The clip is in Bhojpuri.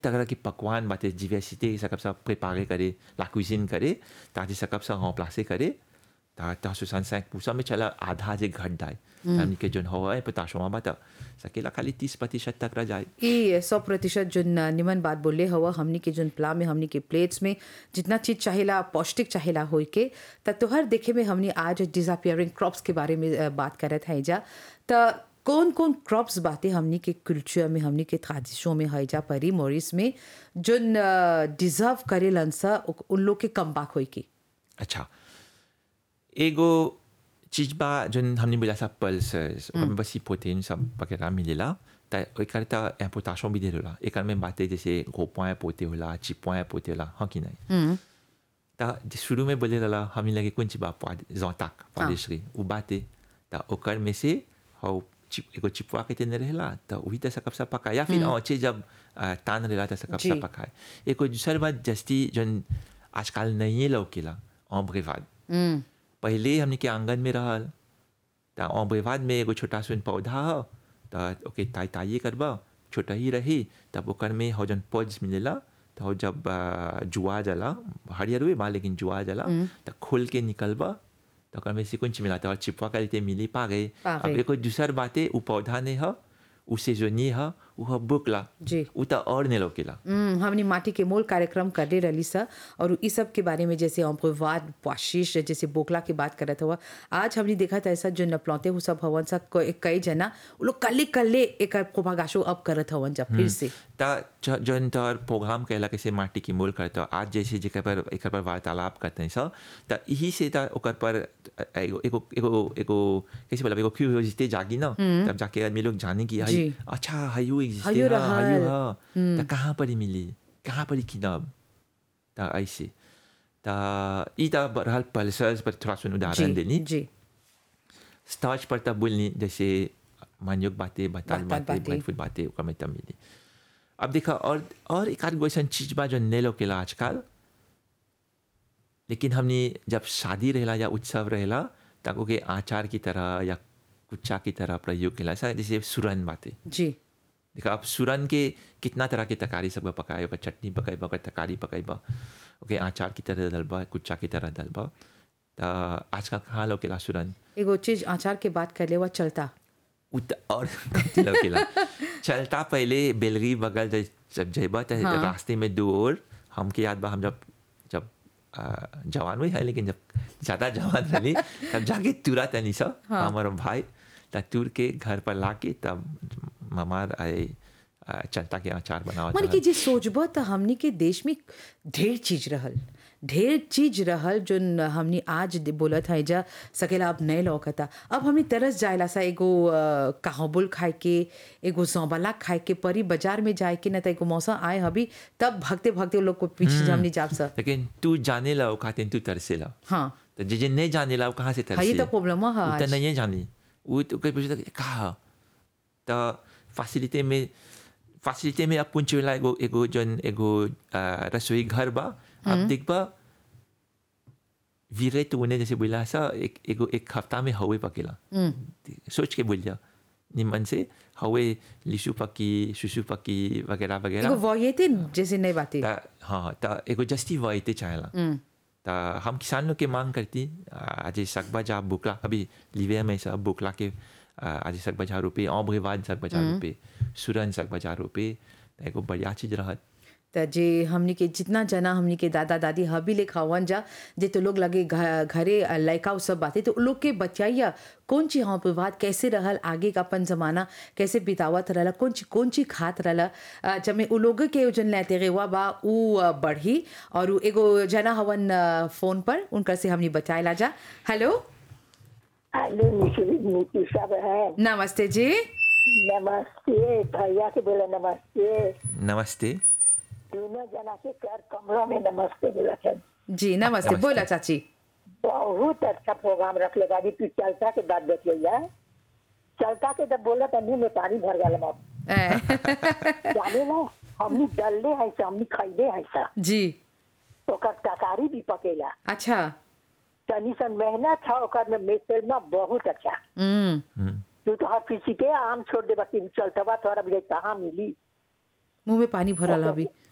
तरह के पकवान बाटे diversité सकब सा préparer करे la cuisine करे ताकि सकब सा remplacer करे ता ता 65% में चला आधा जे घट जाए हमनी के जोन हवा है पताशवा बाता सकेला खाली 30 प्रतिशत तक रह जाए ई सौ प्रतिशत जो निमन बात बोले हवा हमनी के जोन प्ला में हमनी के प्लेट्स में जितना चीज चाहेला पौष्टिक चाहेला होई के त तोहर देखे में हमनी आज डिसअपियरिंग क्रॉप्स के बारे में अ, बात करत है जा त कौन कौन क्रॉप्स बातें हमनी के कल्चर में हमनी के tradition में है जा परी मोरिस में जोन डिजर्व करेलन सा उ- उन लोग के कम बाक होई के अच्छा एगो चीज बा जोन हमने बोला सा पल्सेस ओकर में बस प्रोटीन सब वगैरह मिलेला त एकर त इम्पोर्टेशन भी दे होला एकर में बातें जैसे गो पॉइंट पोते होला ची पॉइंट पोते होला हाँ कि नहीं त शुरू में बोले रहला हमने लगे कौन चीज बा जोताक पालिशरी उ बाते त ओकर में से हौ चिप एगो चिपवा के तेने रहेला त वही त सकब सा पकाए या फिर औचे जब अ, तान रहेला त सकब सा जी। पकाए एको दूसर बात जस्ती जोन आजकल नहीं लौकेला ऑम्ब्रेवाद पहले हमने के आंगन में रहल त ऑम्ब्रेवाद में एगो छोटा सुन पौधा ह त ओके ताई ताई करबा छोटा ही रही तब ओकर में हो जन पॉड्स मिलेला तो हो जब अ, जुआ जला हरियर हुए बा लेकिन जुआ जला त खोल के निकलबा तो ओकर में से कुछ मिला तो चिपवा कर लेते मिली पा गए पा अब गए। एगो दूसर बातें उ पौधा ने ह उ सेजोनी ह उ ह बुकला जी उ त और ने लोकेला हम्म, हमने माटी के मोल कार्यक्रम करले रही सा और इस सब के बारे में जैसे अम्पवाद पाशीश जैसे बोकला की बात करत हुआ आज हमने देखा था ऐसा जो नपलौते हो सब हवन सा क- कई जना वो लोग कल्ले कल्ले एक प्रोपागाशो अब करत हवन जब फिर से त ज- जौन तोहर प्रोग्राम कैला कैसे माटी की मोल करता आज जैसे जेकर पर एकर पर वार्तालाप करते हैं सब त यही से त ओकर पर एगो एगो एगो एगो कैसे बोला एगो क्यूरियोसिटी जागी ना तब जाके आदमी लोग जाने की जी। हई अच्छा हयू हयू एग्जिस्ट रहल। हयू ह त कहाँ पर ही मिली कहाँ पर ही किनब त ऐसे त ई त रहल पल्सर्स पर थोड़ा सुन उदाहरण जी देनी जी स्टार्च पर तब बोलनी जैसे मान्योग बातें बताल बताल बातें बातें। फूड बातें ओकर में तब मिली अब देखा और और एक आध गो ऐसा चीज बा जो नहीं लोकेला आजकल लेकिन हमने जब शादी रहेला या उत्सव रहेला तब ओके आचार की तरह या कुच्चा की तरह प्रयोग केला ऐसा जैसे सुरन बातें जी देखा अब सुरन के कितना तरह के तरकारी सब पकाए ओकर चटनी पकाइबा ओकर तरकारी पकाइबा ओके आचार की तरह डलबा कुच्चा की तरह डलबा त आजकल कहाँ लोकेला सुरन एगो चीज आचार के बात कर ले हुआ चलता उत और कमती लौकेला चलता पहले बेलगी बगल जब जब जइबा त हाँ। रास्ते में दो और हमके याद बा हम जब जब आ, जवान हुई है लेकिन जब ज़्यादा जवान रही तब जाके तुरा तनी सा हाँ। हमार भाई तब तुर के घर पर ला के तब ममार आए आ, चलता के अचार बनावत माने रहल। कि जे सोचबो त हमनी के देश में ढेर चीज रहल ढेर चीज रहल जो न हमनी आज दे- बोलत है जा सकेला अब नहीं लौकता अब हमनी तरस जायला सा एगो काहबुल खाए के एगो सौबला खाए के परी बाजार में जाए के न त एगो मौसम आए हबी तब भगते भगते वो लोग को पीछे हमनी जाब सा लेकिन तू जाने ला खाते तू तरसे ला हाँ तो जे जे नहीं जाने ला वो कहाँ से हाँ तरसे ये तो प्रॉब्लम है उ त आज नहीं जानी वो तो कहीं पूछता कहा तो फैसिलिटी में फैसिलिटी में अब कुछ वाला एगो एगो जन एगो आ, रसोई घर बा अब देख बा वीरे तो उन्हें जैसे बोला सा एक एगो एक हफ्ता में हवे पकेला सोच के बोल जा निमन से हवे लिशु पकी सुसु पकी वगैरह एगो वगैरह वोयते जैसे नहीं बातें ता हाँ ता एगो जस्ती वाइते चाहेला ता हम किसान लोग के मांग करती आज सक बजा बुकला अभी लिवे में सब बुकला के आज सक बजा रुपये औब्रेवाद सक बजा रुपये सुरन सक बजा रुपये ता एगो बढ़िया चीज रहत त जे हमनी के जितना जना हमनी के दादा दादी हबी ले खावन जा जे तो लोग लगे घ- घरे लड़का सब बातें तो उ लोग के बचाइया कौन ची हाँ विवाद कैसे रहल आगे का अपन जमाना कैसे बितावत रहला कौन ची कौन ची खात रहला अ, जब में उ लोग के जन लेते रेवा बा उ अ, बढ़ी और उ एगो जना हवन अ, फोन पर उनकर से हमनी बचाएला जा हेलो हेलो मिश्री नीति सब है नमस्ते जी नमस्ते भैया के बोले नमस्ते नमस्ते दोनों जना के कर कमरों में नमस्ते बोला था जी नमस्ते बोला चाची बहुत अच्छा प्रोग्राम रख लेगा अभी तू चलता के बाद देख लिया चलता के जब बोला तो मुंह में पानी भर गया मत ए, जाने ना हमनी डलले है से हमनी खैले है सा जी ओकर तरकारी भी पकेला अच्छा तनी सन मेहनत है ओकर में मेसेल में बहुत अच्छा हम्म तू तो हर किसी के आम छोड़ दे बाकी चलता बा तोरा भी कहाँ मिली मुंह में पानी भरल अभी